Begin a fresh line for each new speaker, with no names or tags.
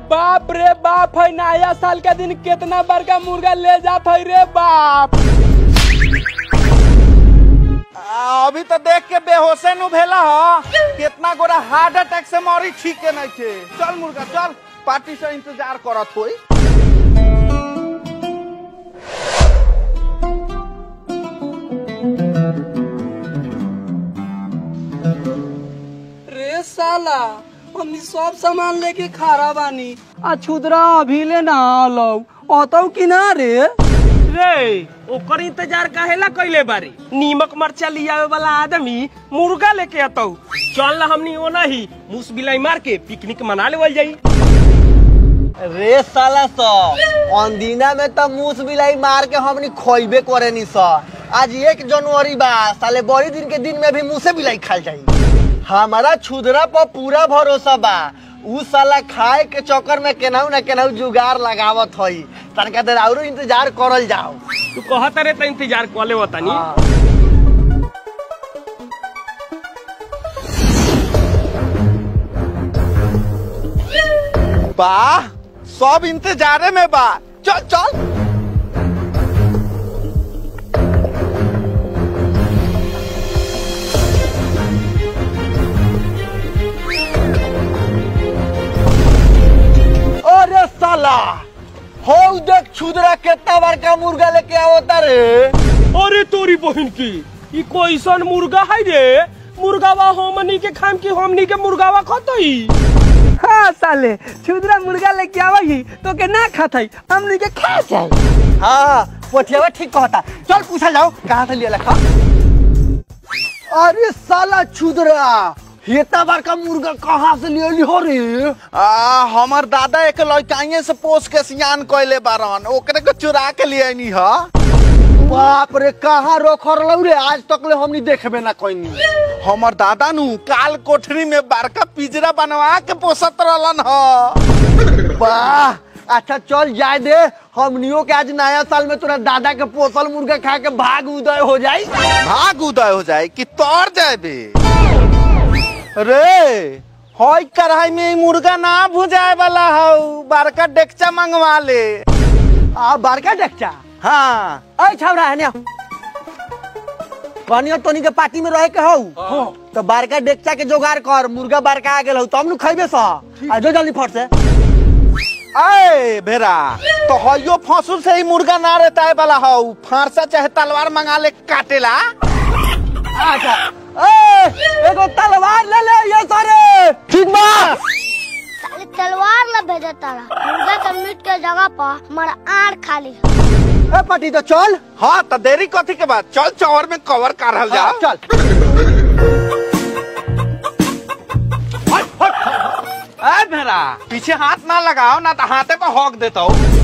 बाप रे बाप है नया साल का दिन कितना बड़का मुर्गा ले जात है रे बाप
आ, अभी तो देख के बेहोशे नु भेला ह कितना गोरा हार्ट अटैक से मरी ठीक के नहीं थे चल मुर्गा चल पार्टी से इंतजार करत होई
रे साला हमनी सब सामान लेके खड़ा बानी आ छुदरा अभी ले ना आलो अतौ कि ना रे
रे ओकर इंतजार काहेला कइले बारी नीमक मरचा लियावे वाला आदमी मुर्गा लेके अतौ चल ना हमनी ओना ही मुस बिलाई मार के पिकनिक मना लेवल जाई
रे साला स अंदीना में तो मूस बिलाई मार के हमनी खोइबे करे नी स आज एक जनवरी बा साले बड़ी दिन के दिन में भी मुसे बिलाई खाल जाई हमारा छुदरा पर पूरा भरोसा बा उ साला खाए के चक्कर में केनाहू ना केनाहू जुगाड़ लगावत हई तनका देर औरो इंतजार करल जाओ
तू कहत रे त इंतजार कर ले तनी
वाह सब इंतजारे में बा चल चल
अरे साला हो देख छुदरा कितना बड़का मुर्गा लेके आवता रे
अरे तोरी बहन की ई कोईसन मुर्गा है रे मुर्गावा हमनी के खाम की हमनी के मुर्गावा खतई
हाँ साले छुदरा मुर्गा लेके आवही तो के ना खातई हमनी के खा जाई
हाँ पोठियावा ठीक कहता चल पूछा जाओ कहाँ से लिया लखा अरे साला छुदरा इतना बड़का मुर्गा कहाँ से ले ली हो रे
आ, हमर दादा एक लड़काइए से पोस के सियान कैले बारन ओकरे को चुरा के लिए नी ह
बाप रे कहाँ रोखर लौ रे आज तक ले हमनी देखबे ना कोई
हमर दादा नु काल कोठरी में बड़का पिंजरा बनवा के पोसत रहलन ह
वाह अच्छा चल जाए दे हमनियों के आज नया साल में तोरा दादा के पोसल मुर्गा खा के भाग उदय हो जाई
भाग उदय हो जाए कि तोर जाए बे रे हई कढ़ाई में ई मुर्गा ना भुजाए वाला हौ बड़का डेकचा मंगवा ले
आ बड़का डेकचा
हाँ
अय छौरा है ने कनियो तोनी के पार्टी में रहे के हौ तो बड़का डेकचा के जोगाड़ कर मुर्गा बड़का आ गेल हौ तब नु खइबे स आ जो जल्दी फट से
अय भेरा तो हइयो फसुल से ही मुर्गा ना रहता है वाला हौ फांसा चाहे तलवार मंगा ले काटेला
अच्छा ए एगो तलवार ले ले ये सारे ठीक बा
साले तलवार ला भेजा तारा मुर्गा के मीट के जगह पर हमारा आड़ खाली
ए पार्टी तो चल
हाँ तो देरी कथी के बाद चल चौर में कवर करल जा
चल
ए भेरा पीछे हाथ ना लगाओ ना तो हाथे पे हॉक देता हूँ